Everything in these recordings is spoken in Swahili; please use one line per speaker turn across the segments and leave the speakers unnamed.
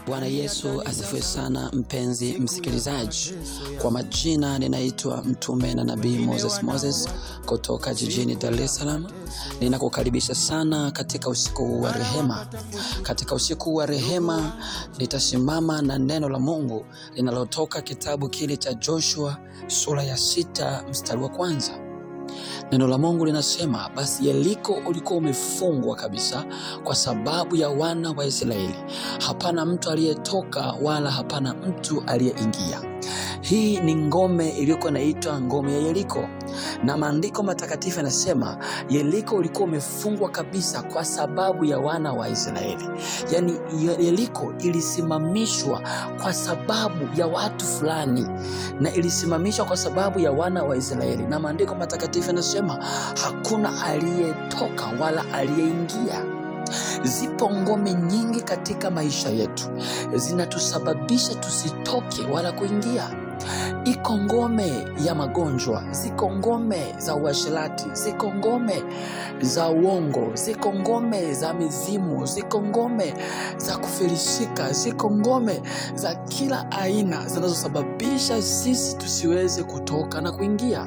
Bwana Yesu asifiwe sana, mpenzi msikilizaji. Kwa majina ninaitwa mtume na nabii Moses Moses kutoka jijini Dar es Salaam. Ninakukaribisha sana katika usiku huu wa rehema. Katika usiku huu wa rehema nitasimama na neno la Mungu linalotoka kitabu kile cha Joshua sura ya sita mstari wa kwanza. Neno la Mungu linasema, basi Yeriko ulikuwa umefungwa kabisa kwa sababu ya wana wa Israeli, hapana mtu aliyetoka wala hapana mtu aliyeingia. Hii ni ngome iliyokuwa inaitwa ngome ya Yeriko, na maandiko matakatifu yanasema Yeriko ulikuwa umefungwa kabisa kwa sababu ya wana wa Israeli. Yaani Yeriko ilisimamishwa kwa sababu ya watu fulani, na ilisimamishwa kwa sababu ya wana wa Israeli, na maandiko matakatifu yanasema hakuna aliyetoka wala aliyeingia. Zipo ngome nyingi katika maisha yetu zinatusababisha tusitoke wala kuingia. Iko ngome ya magonjwa, ziko ngome za uasherati, ziko ngome za uongo, ziko ngome za mizimu, ziko ngome za kufilisika, ziko ngome za kila aina zinazosababisha sisi tusiweze kutoka na kuingia.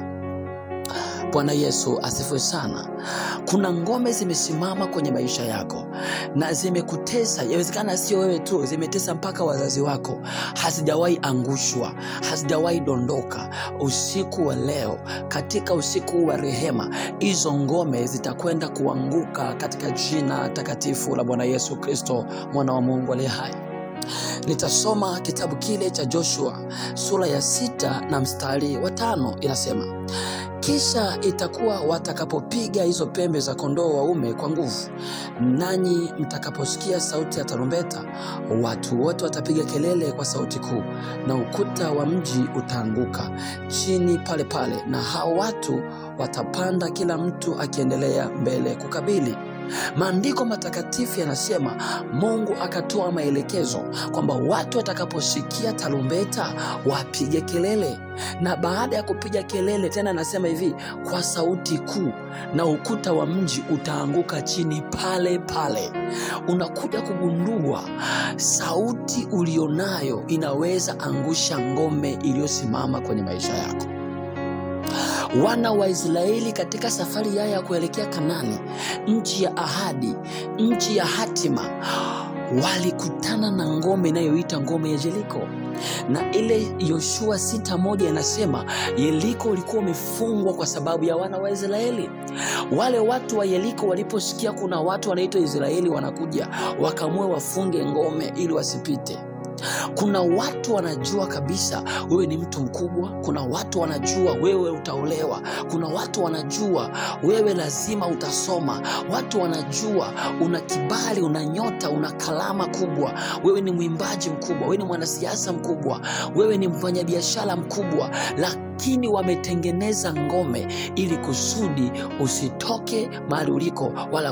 Bwana Yesu asifiwe sana. Kuna ngome zimesimama kwenye maisha yako na zimekutesa. Yawezekana sio wewe tu, zimetesa mpaka wazazi wako, hazijawahi angushwa, hazijawahi dondoka. Usiku wa leo, katika usiku wa rehema, hizo ngome zitakwenda kuanguka katika jina takatifu la Bwana Yesu Kristo, mwana wa Mungu aliye hai. Nitasoma kitabu kile cha Joshua sura ya sita na mstari wa tano inasema kisha itakuwa watakapopiga hizo pembe za kondoo waume kwa nguvu, nanyi mtakaposikia sauti ya tarumbeta, watu wote watapiga kelele kwa sauti kuu, na ukuta wa mji utaanguka chini pale pale, na hao watu watapanda, kila mtu akiendelea mbele kukabili. Maandiko matakatifu yanasema Mungu akatoa maelekezo kwamba watu watakaposikia tarumbeta wapige kelele, na baada ya kupiga kelele tena anasema hivi kwa sauti kuu, na ukuta wa mji utaanguka chini pale pale. Unakuja kugundua sauti ulionayo inaweza angusha ngome iliyosimama kwenye maisha yako. Wana wa Israeli katika safari yao ya kuelekea Kanani, nchi ya ahadi, nchi ya hatima, walikutana na ngome inayoita ngome ya Yeriko, na ile Yoshua sita moja inasema Yeriko ulikuwa umefungwa kwa sababu ya wana wa Israeli. Wale watu wa Yeriko waliposikia kuna watu wanaitwa Israeli wanakuja, wakaamua wafunge ngome ili wasipite. Kuna watu wanajua kabisa wewe ni mtu mkubwa. Kuna watu wanajua wewe utaolewa. Kuna watu wanajua wewe lazima utasoma. Watu wanajua una kibali, una nyota, una kalama kubwa. Wewe ni mwimbaji mkubwa, wewe ni mwanasiasa mkubwa, wewe ni mfanyabiashara mkubwa, lakini wametengeneza ngome ili kusudi usitoke mahali uliko wala